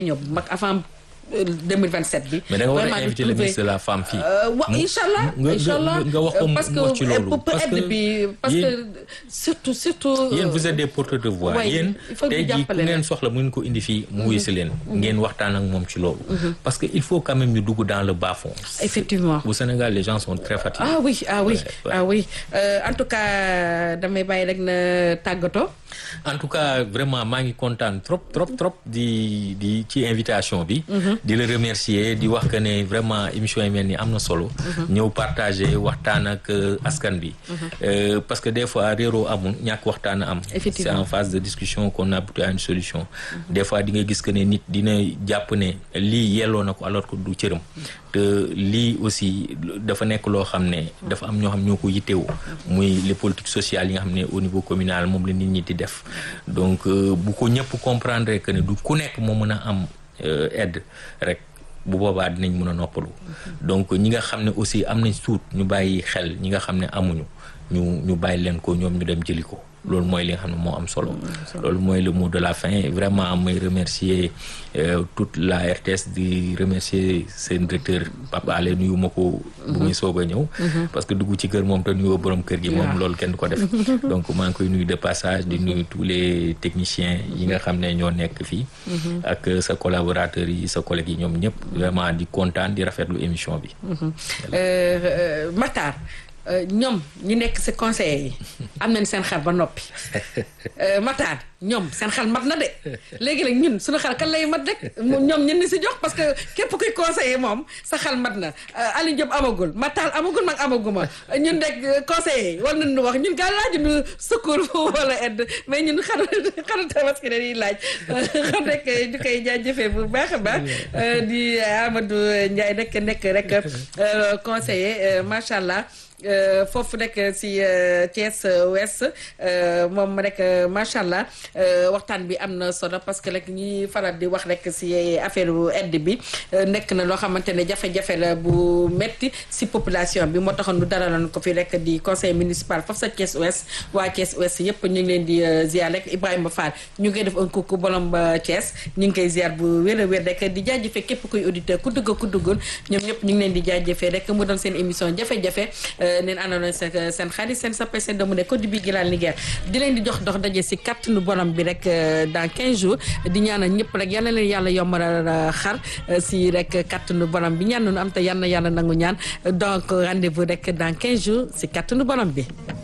ñëw mag avant 2027 bi. mais da nga war a inviter le ministre de la femme fii. wa incha allah incha allah nga wax ko parce que wax ci loolu. parce que bi parce que surtout surtout. yéen vous êtes des porteurs de voix ouais, yéen il faut tey ñu jii ku jàppale ngeen leen. soxla mu ngeen ko indi fii mu wuyu si leen. ngeen waxtaan ak moom ci loolu. parce que il faut quand même ñu dugg dans le bas fond. effectivement. au Sénégal les gens sont très fatigués. ah oui ah oui Ouais, ouais. ah oui Euh, en tout cas damay bàyyi rek na tàggatoo. en tout cas vraiment maa ngi kontaan trop trop trop di di ci invitation bi. di la remercier di wax que ne vraiment émission yi mel ni am na solo. ñëw partager waxtaan ak euh, askan bi. Euh, parce que des fois réeroo amul ñàkk waxtaan a am. Effectivement. c'est en phase de discussion qu'on aboutit à une solution. des fois di nga gis que ne nit dina jàpp ne lii yelloo na ko alors que du cëram. te lii aussi dafa nekk loo xam ne dafa am ñoo xam ñoo ko yittewoo. muy les politiques sociales yi nga xam ne au niveau communal moom la nit ñi di def. donc euh, bu ko ñëpp comprendre que ne du ku nekk moo mën a am euh, aide rek. bu boobaa dinañ mën a noppalu donc ñi nga xam ne aussi am nañ suut ñu bàyyi xel ñi nga xam ne amuñu ñu ñu bàyyi leen ko ñoom ñu dem jëli ko loolu mooy li nga xam ne moo am solo loolu mooy le mot de la fin vraiment may remercier euh, toute la RTS di remercier seen directeur Papa Alé nuyu ma ko bu muy soog a ñëw parce que dugg ci kër moom te nuyoo borom kër gi moom Waaw. loolu kenn du ko def donc maa ngi koy nuyu de passage di nuyu tous les techniciens yi nga xam ne ñoo nekk fii ak sa collaborateurs yi sa collègues yi ñoom ñëpp vraiment di kontaan di rafetlu émission bi Euh, euh, Matar euh, ñoom ñi nekk si conseillers yi am nañ seen xel ba noppi Euh, Matar ñoom seen xel mat na de léegi nag ñun suñu xel kan lay mat rek mu- ñoom ñun ni si jox parce que képp kuy conseiller moom sa xel mat na Euh, Aliou Diop amagul Matar amagul mag amaguma ñun rek euh, conseillers yi war nañu wax ñun gaa laaju ñu secours wala aide mais ñun xaru xaru tabaski dañuy laaj xam rek ñu koy jaajëfee bu baax a baax Euh, di Amadou Ndiaye rek nekk rek euh, conseiller euh, macha allah Euh, foofu rek si euh, Thiès euh, Ouest euh, moom rek euh, macha allah euh, waxtaan bi am na solo parce que rek ñi faral di wax rek si affaire aide bi euh, nekk na loo xamante ne jafe-jafe la bu metti si population bi moo taxoon nu daraloon ko fi rek di conseil municipal foofu sa Thiès Ouest waa Thiès Ouest yëpp ñu ngi leen di euh, ziar rek Ibrahima Fall ñu ngi koy def un coucou bolom ba Thiès ñu ngi koy ziar bu wér a wér rek di jaajëfee képp kuy auditeur ku dugg ku duggul ñoom ñëpp ñu ngi leen di jaajëfee rek mu doon seen émission jafe-jafe neen àndaloon seen seen xarit seen sappe seen doomu ne ko di bi gilaal Linguère di leen di jox dox daje si kàttanu borom bi rek euh, dans 15 jours di ñaanal ñëpp rek yal na leen yàlla yombalal euh, xar euh, si rek kàttanu borom bi ñaan nu am te yal na yàlla nangu ñaan donc rendez-vous rek dans 15 jours si kàttanu borom bi